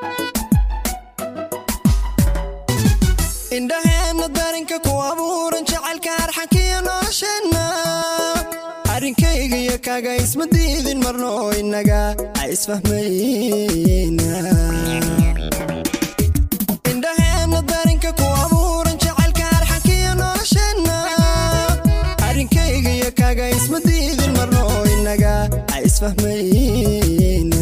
indhaheenna darinka ku abuuran jacaylka arxankiyo nolosheenna arrinkayga iyo kaga isma diidin marno oo innaga ay isfahmayna indhaheenna darinka ku abuuran jacaylka arxankiyo nolosheenna arrinkayga iyo kaga isma diidin marno oo innaga ay isfahmayna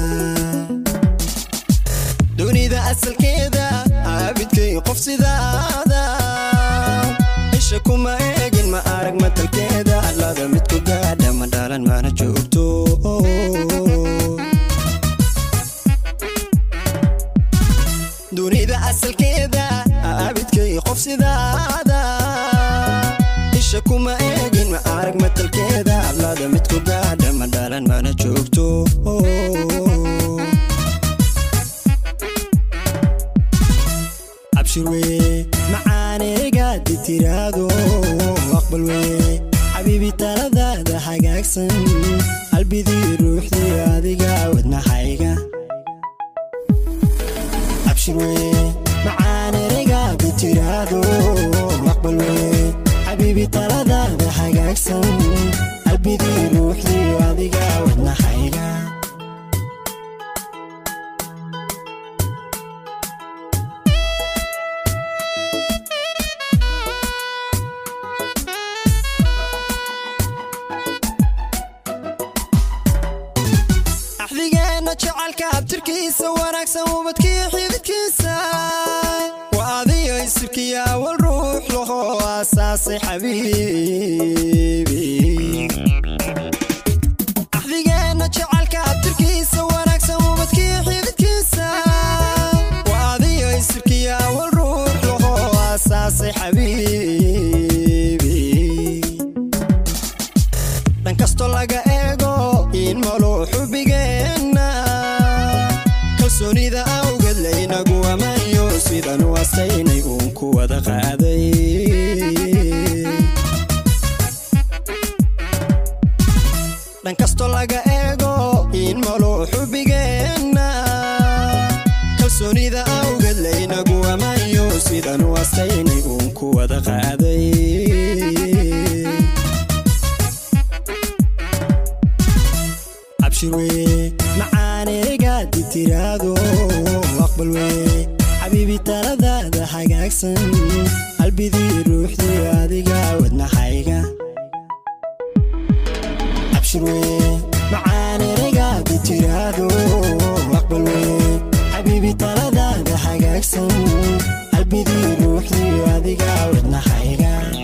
dunida asalkeeda aabidkay qof sidaada isha kuma eegin ma arag matalkeeda allada midku gaadha ma dhalan mana joogto dunida asalkeeda aabidkay qof sidaada isha kuma eegin ma arag matalkeeda allada midku gaadha ma dhalan mana joogto abshir weye macaaneygaadi tiraado aqbal weye xabiibi taladaada hagaagsan qalbidii ruuxdii adiga wadnaxayga abshir weye macaaneygaadi tiraado aqbal weye xabiibi taladaada hagaagsan qalbidii ruuxdii adiga wadnaxayga axdigeenna jacalka abtirkiisa wanaagsan ubadkiyo xididkiisa waa adiyo isirkiya awal ruux laho aasaasay xabiibi axdigeenna jacalka abtirkiisa wanaagsan ubadkiyo xididkiisa waa adiyo isirkiya awal ruux laho aasaasay xabiibi dhan kastoo laga eego in maluu xubigeenna kalsoonida awgeed laynagu amaniyo sidan u astaynay uun ku wada qaaday dhan kastoo laga eego in maluu xubigeenna kalsoonida awgeed laynagu amaniyo sidan u astaynay uun ku wada qaaday abshir weye macaaneygaadi tiraado aqbal weye xabiibi taladaada hagaagsan qalbidii ruuxdii adiga wadnaxayga abshir weye macaaneygaadi tiraado aqbal weye xabiibi taladaada hagaagsan qalbidii ruuxdii adiga wadnaxayga